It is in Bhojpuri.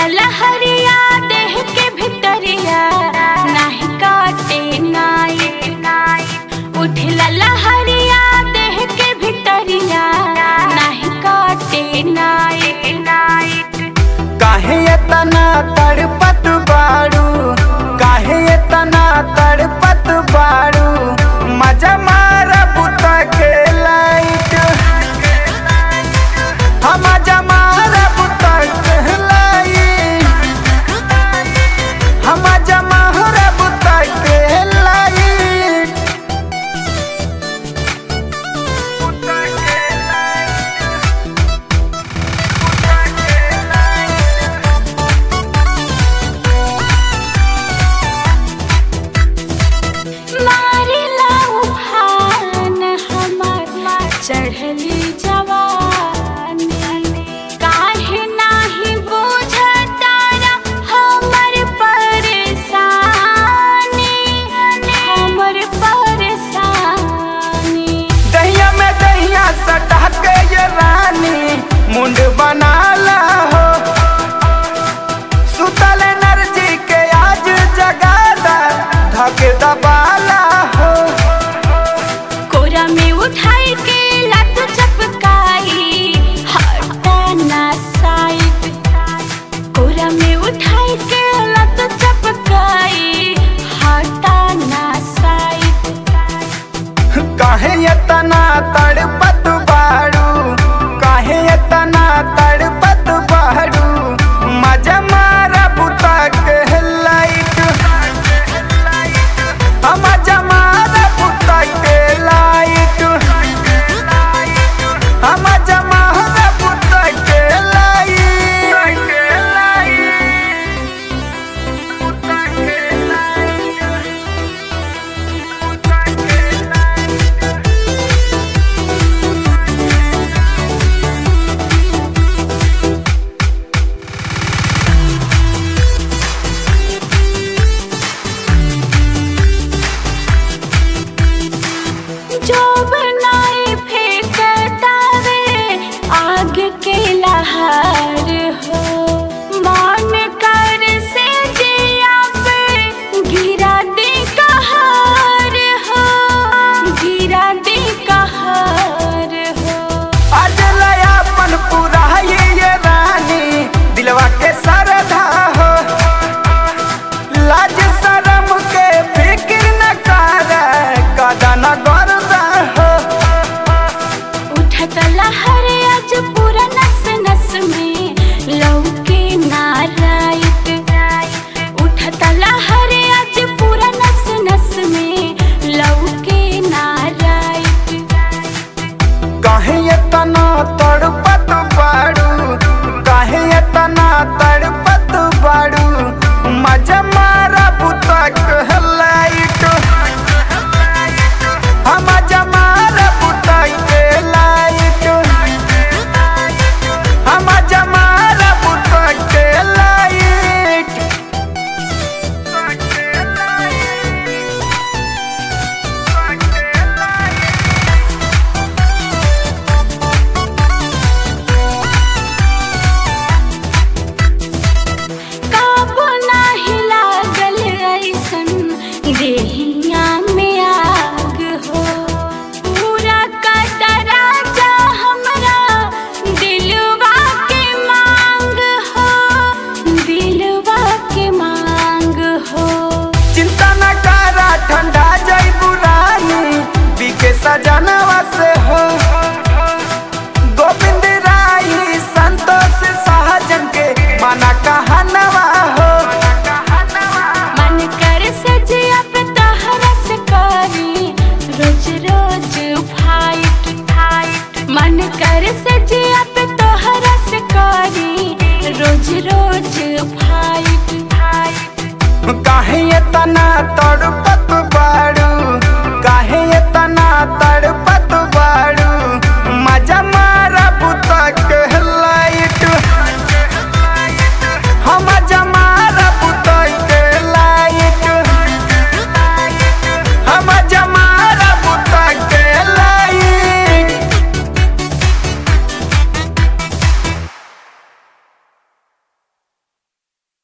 लहरिया देह के भितरिया नाही काटे नाइट उठला लहरिया देह के भितरिया नाही काटे नाइट काहे इतना तड़पत बाड़ू काहे इतना तड़पत बाड़ू मजा मारा बुता के लाइट हम मजा मारा बुता के लाइट हम मजा मारा बुता के लाइट बुता के मारिला उफान हमर चढ़ली जवानी काहे नाही बुझतारा हमर परेशानी हमर परेशानी दहिया में दहिया सटा के ये रानी मुंड बनाला हो सुतल एनर्जी के आज जगादा धके दबाला हो कोरा में उठाई के लत चपकाई हटा ना साइड कोरा में उठाई के लत चपकाई हटा ना साइड काहे इतना तड़पत बाड़ू काहे इतना तड़पत बाड़ू मजा मारा बुता के लाइट हम मजा मारा बुता के लाइट हम मजा मारा बुता के लाइट बुता के जो बनाए फेंकतावे आग के लहर हो मान कर से जिया पे गिरा दे कहर हो गिरा दे कहर हो आज लयापन पूरा ये ये रानी दिलवा के सरधा हो लाज शरम के फिक्र न कर कदा न गर्दा हो उठत लहर आज पूरा नस नस में लौके नारायट उठत लहर आज पूरा नस नस में लौके नारायट काहे इतना तड़पत बाड़ू काहे इतना तड़पत बाड़ू मजा मारा बुता के लाइट हम मजा मारा बुता के लाइट हम मजा मारा बुता के लाइट काबू नाही लागल ऐसन देहिया में आग हो पूरा कतरा जा हमरा दिलवा के मांग हो दिलवा के मांग हो चिंता न करा ठंडा जईबू रानी बीके सजनवा से हो गोविंद राई संतोष सहजन के माना कहनवा हो मन कर सजिया पे तहरा से करी रोज रोज फाइट फाइट मन कर सजिया पे तोहरा से करी रोज रोज फाइट फाइट काहे इतना तड़प